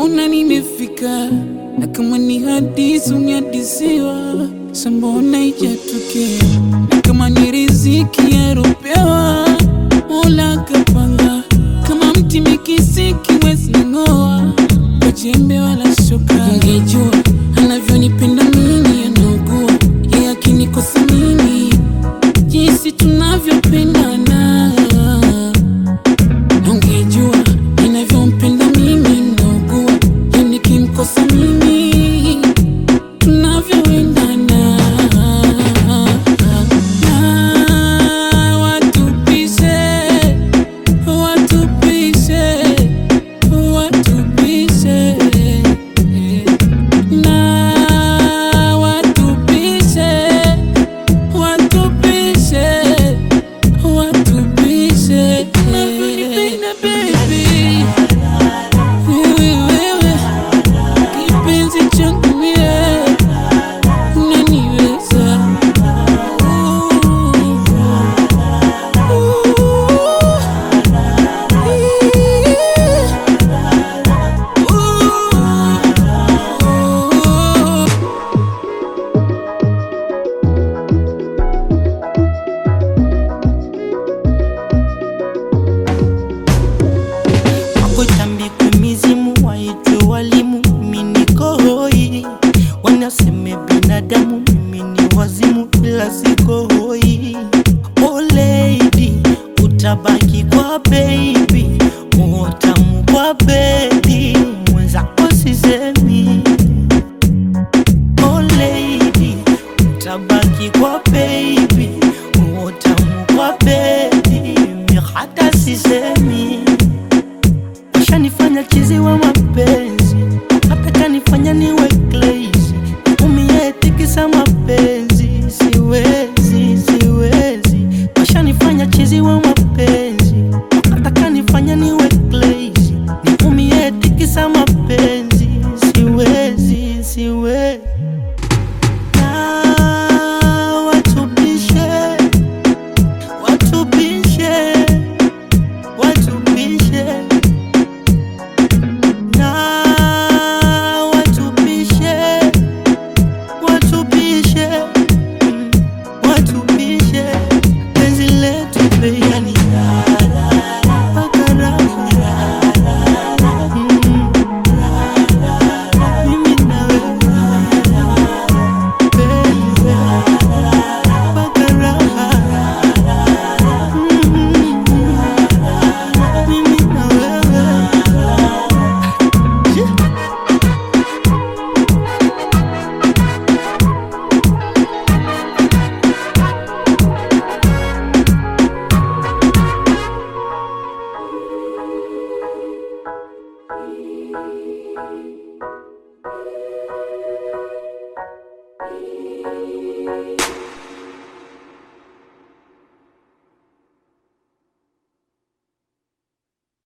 ona nimefika, na kama ni hadithi unihadisiwa, sambona ijatokea, na kama ni riziki yaropewa, Mola kapanga, kama mti mikisiki wezi ng'oa, kwa jembe wala shoka. Ungejua anavyonipenda mimi, anaugua yeye akinikosa mimi, jinsi tunavyopendana Ungejua ninavyompenda mimi, naugua yeye nikimkosa mimi, tunavyoendana na watupishe, watupishe, watupishe na watupishe, watupishe watupishe navyonipenda baby, wewe wewe kipenzi changu mie unaniweza Wakutambikwe mizimu waitwe walimu, mimi niko hoi, wanaseme binadamu